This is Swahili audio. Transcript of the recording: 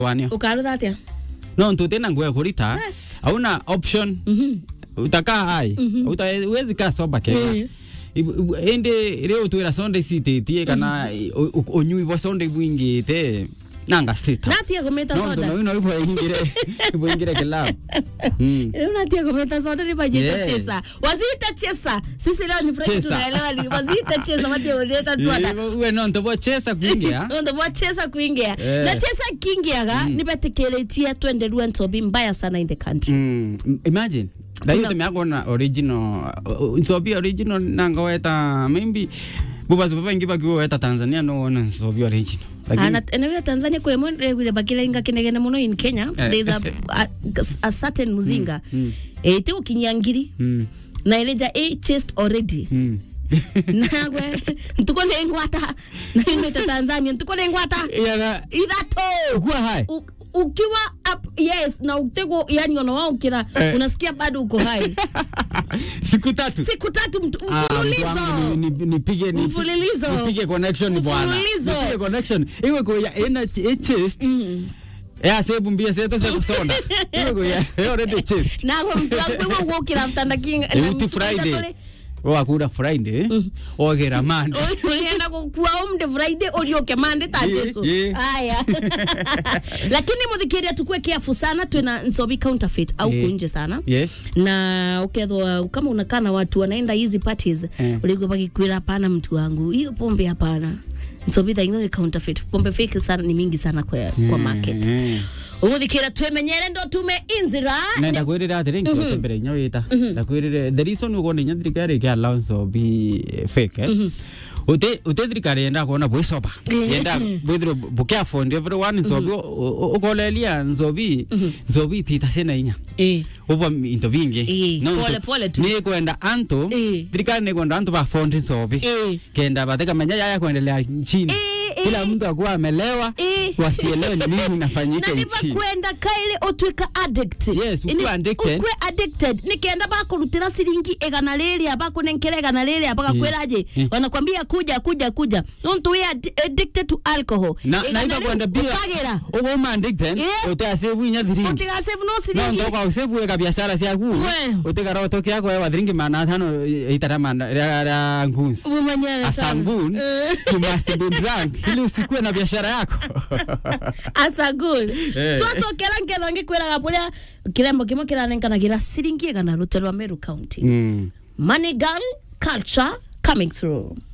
wanio ukarutha atia no ntutena nguo ya kurita Yes. hauna option Mhm. utakaa hai Uta- uwezi kaa soba kega Eh. indi rio twira sonde icititie kana u- u- unyui bwa sonde bwingite nanga sita natia kumeta no soda no no ibo ingire ibo ingire kilabu mm Leo natia kumeta soda ni bajeta Yeah. chesa waziita chesa sisi leo ni Friday Chesa. tunaelewa ni waziita chesa watia kuleta soda we no ntobo chesa kuingia ndo bwa chesa kuingia Eh. na chesa kingiaga mm. nibetekeretie twende rua ntobi mbaya sana in the country Mm, imagine Tuna- Dayo tumeakona original uh, nsobi original nanga weta maybe bubazi babangi bakiwa weta Tanzania no wona nsobi original lakini Ana eneo Tanzania kwa mwe regule bakira inga kinegene muno in Kenya Eh. there is a, a, a certain muzinga mm. eh te ukinyangiri mm, na ileja a chest already mm. nagwe ntuko ne ngwata na imeta Tanzania ntuko ne ngwata Yana idhato kuwa hai U- ukiwa up, yes na utego yani ona wao kila Eh. unasikia bado uko hai siku tatu siku tatu mtu- Ah, mtu wangu mfululizo ni- ni- nipige ni- Mfululizo. nipige connection bwana Mfululizo. nipige connection iwe kwa ya ina ch- chest Mm. ya sebu mbia seto se kusonda iwe kwa ya ya already chest nago mtu wangu wewe ukira mtanda kinga Euti Friday wakura Friday ogera Monday ulienda kukua umde friday ulioke mande Ye, tajesu ye. haya lakini muthikiria tukue kiafu sana twina nsobi counterfeit au Ye. kunje sana yes na ukethwa kama unakaa na watu wanaenda hizi parties Eh. ulikuwa bakikwira hapana mtu wangu hiyo pombe hapana nsobi thaino ni counterfeit pombe fake sana ni mingi sana kwa, kwa market Mm. umuthikira twemenyere ndo tume inzira na ndakwirire atiri nkiota mbere inya wita ndakwirire the reason uko inya thirikari ke allowance of be fake eh? ute ute thirikari yenda kuona bwicoba yenda bwithire bucareful and everyone nsobi ukolelia nsobi nsobi tita sena inya eh ubo into bingi Eh, pole pole tu. ni kwenda antu Eh. thirikari ni kwenda antu ba fondi nsobi eh kenda bateka manya yaya kuendelea nchini Eh, eh. kila mtu akuwa amelewa Eh. wasielewe ni nini inafanyika na nchini nibakwenda kaile utwika addict Yes, ukue Ini- addicted. ukue addicted nikenda bakurutira siringi igana riria bakunenkera igana riria bagakwiraje Eh. wanakwambia kuja kuja kuja don't we are addicted to alcohol na Igana na ita riu kwenda pia ukagira ugo mandikten Eh. utasevu inya thiringi utigasave no no siringi ndoka usevu weka biashara ciaku We. utikara utoke yako wa thiringi mana tano itara mana ra nguns umanyane asangun you must be drunk ili usikue na biashara yako asagul Eh. twacokera nketho ngikwiraga buria kirembo kimwe kiranenganagira siringi igana rute rwa meru county mm. money gun culture coming through